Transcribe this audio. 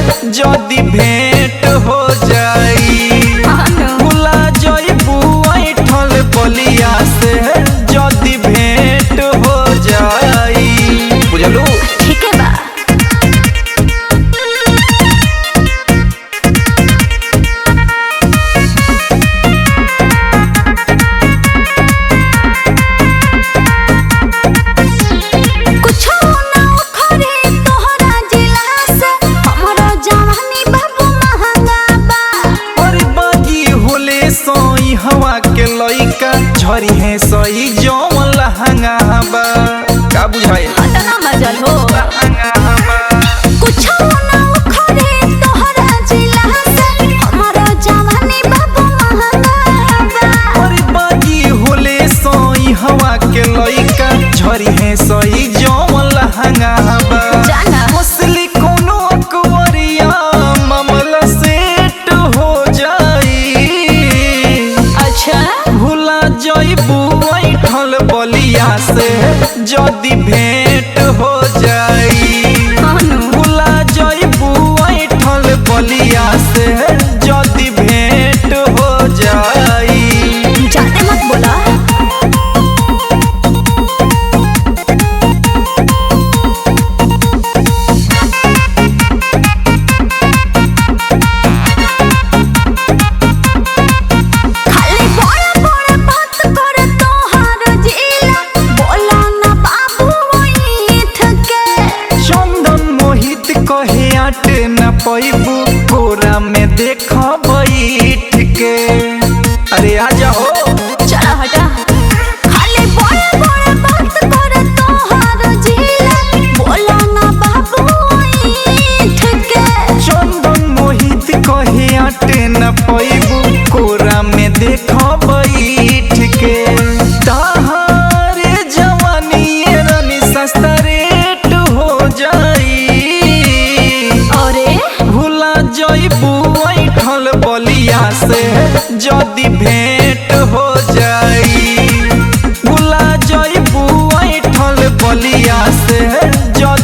जदी भेंट हो जाई भुला जइबू ऐठल बलिया से जदी भेंट हो जाई बुझलू ठीक है बा कुछो ना उखड़े तोहरा जिला से हमरो जवानी बाबू महंगा बा और बागी होले सोई हवा के लइका झरी है सई जौन लहंगा बा का बुझाए अतना मजल हो लहंगा बा कुछो ना उखड़े तोहरा जिला से हमरो जवानी बाबू महंगा बा और बागी होले सोई हवा के लइका झरी है सई जौन लहंगा बा जाना मसली कोनो अकवरिया मामला सेट हो जाई अच्छा भुला जइबू ऐठल बलिया से जदी भेंट हो जाई अनु भुला जइबू ऐठल बलिया से जदी भेंट हो जाई जाते मत बोला खाली बड़ा बड़ा बात कर तोहार जिला बोला ना बाबू ओठ के चंदन मोहित कहे आटे न पैबू कोरा में देख बैठ के अरे आ जाओ चला हटा खाली बड़ा बड़ा बात कर तोहार जिला बोला ना बाबू ओठ के चंदन मोहित कहे आटे न पैबू कोरा में देख बैठ के ताहारे जवानी ये रानी सस्ता रेट हो जाई अरे भुला जइबू ऐठल बलिया से जदी भेंट हो जाई भुला जइबू ऐठल बलिया से जदी